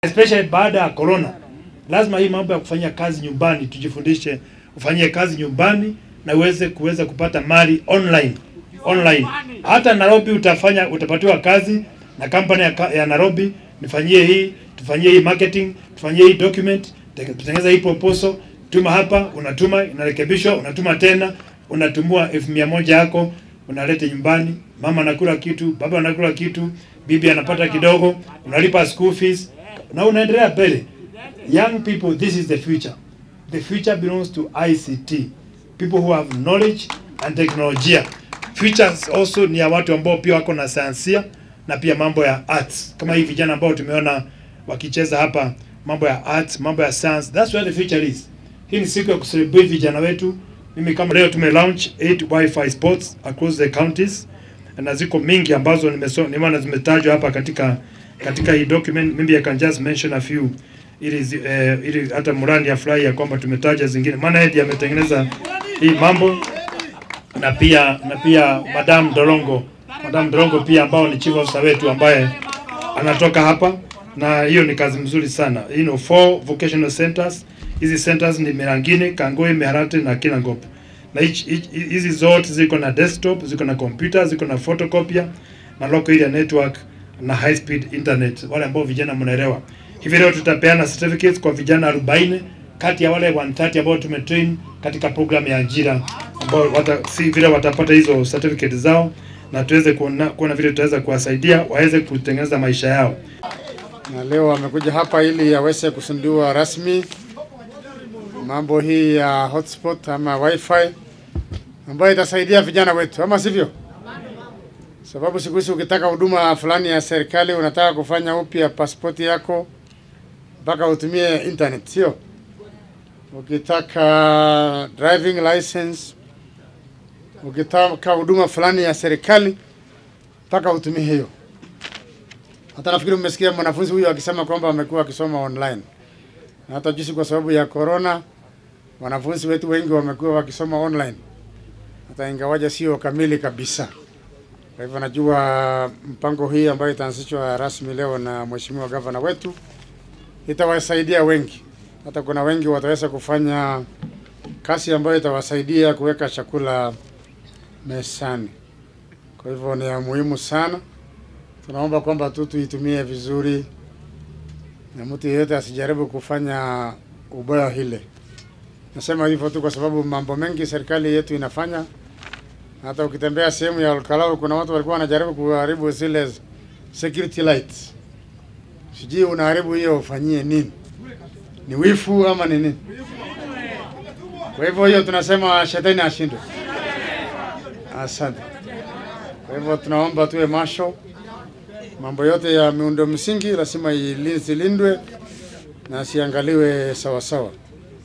especially baada ya corona. Lazima hii mambo ya kufanyia kazi nyumbani tujifundishe, ufanyie kazi nyumbani na uweze kuweza kupata mali online online. Hata Nairobi utafanya utapatiwa kazi na kampani ya, ka- ya Nairobi, nifanyie hii, tufanyie hii marketing, tufanyie hii document, te- tutengeneza hii proposal, tuma hapa, unatuma, inarekebishwa, unatuma tena, unatumua elfu mia moja yako unalete nyumbani, mama anakula kitu, baba anakula kitu, bibi anapata kidogo, unalipa school fees na unaendelea mbele. Young people, this is the future. The future belongs to ICT. People who have knowledge and teknolojia. Future also ni ya watu ambao pia wako na sayansia na pia mambo ya arts. Kama hii vijana ambao tumeona wakicheza hapa mambo ya arts, mambo ya science. That's where the future is. Hii ni siku ya kucelebrate vijana wetu. Mimi kama leo tume launch 8 wifi spots across the counties na ziko mingi ambazo nimesoma nimeona zimetajwa hapa katika katika hii document. Maybe I can just mention a few ili zi- eh, ili hata Murani afurahi ya kwamba tumetaja zingine, maana yeye ndiye ametengeneza hii mambo na pia na pia Madam Dorongo, Madam Dorongo pia ambao ni chief officer wetu ambaye anatoka hapa, na hiyo ni kazi mzuri sana. You know, four vocational centers. Hizi centers ni Mirangini, Kangoi, Meharati na Kinangop, na hichi- hichi- hizi zote ziko na desktop, ziko na computer, ziko na photocopier na local area network na high speed internet, wale ambao vijana mnaelewa. Hivi leo tutapeana certificates kwa vijana 40 kati ya wale 130 ambao tumetrain katika program ya ajira ambao wata, si vile watapata hizo certificate zao na tuweze kuona, kuona vile tutaweza kuwasaidia waweze kutengeneza maisha yao. na leo amekuja hapa ili aweze kusindiwa rasmi mambo hii ya hotspot ama wifi ambayo itasaidia vijana wetu, ama sivyo? Sababu siku hizi ukitaka huduma fulani ya serikali, unataka kufanya upya pasipoti yako mpaka utumie internet, sio? Ukitaka driving license, ukitaka huduma fulani ya serikali mpaka utumie hiyo. Hata nafikiri mmesikia mwanafunzi huyu akisema kwamba amekuwa akisoma online, na hata juzi kwa sababu ya corona wanafunzi wetu wengi wamekuwa wakisoma online, hata ingawaja sio kamili kabisa. Kwa hivyo najua mpango hii ambayo itaanzishwa rasmi leo na mheshimiwa gavana wetu itawasaidia wengi, hata kuna wengi wataweza kufanya kazi ambayo itawasaidia kuweka chakula mezani. Kwa hivyo ni ya muhimu sana tunaomba kwamba tu tuitumie vizuri na mtu yeyote asijaribu kufanya ubaya hile. Nasema hivyo tu kwa sababu mambo mengi serikali yetu inafanya. Hata ukitembea sehemu ya Olkalau kuna watu walikuwa wanajaribu kuharibu zile security lights. Sijui unaharibu hiyo ufanyie nini? Ni wifu ama ni nini? Kwa hivyo hiyo tunasema shetani ashindwe. Asante. Kwa hivyo tunaomba tuwe macho mambo yote ya miundo msingi lazima ili- zilindwe na siangaliwe sawa sawa.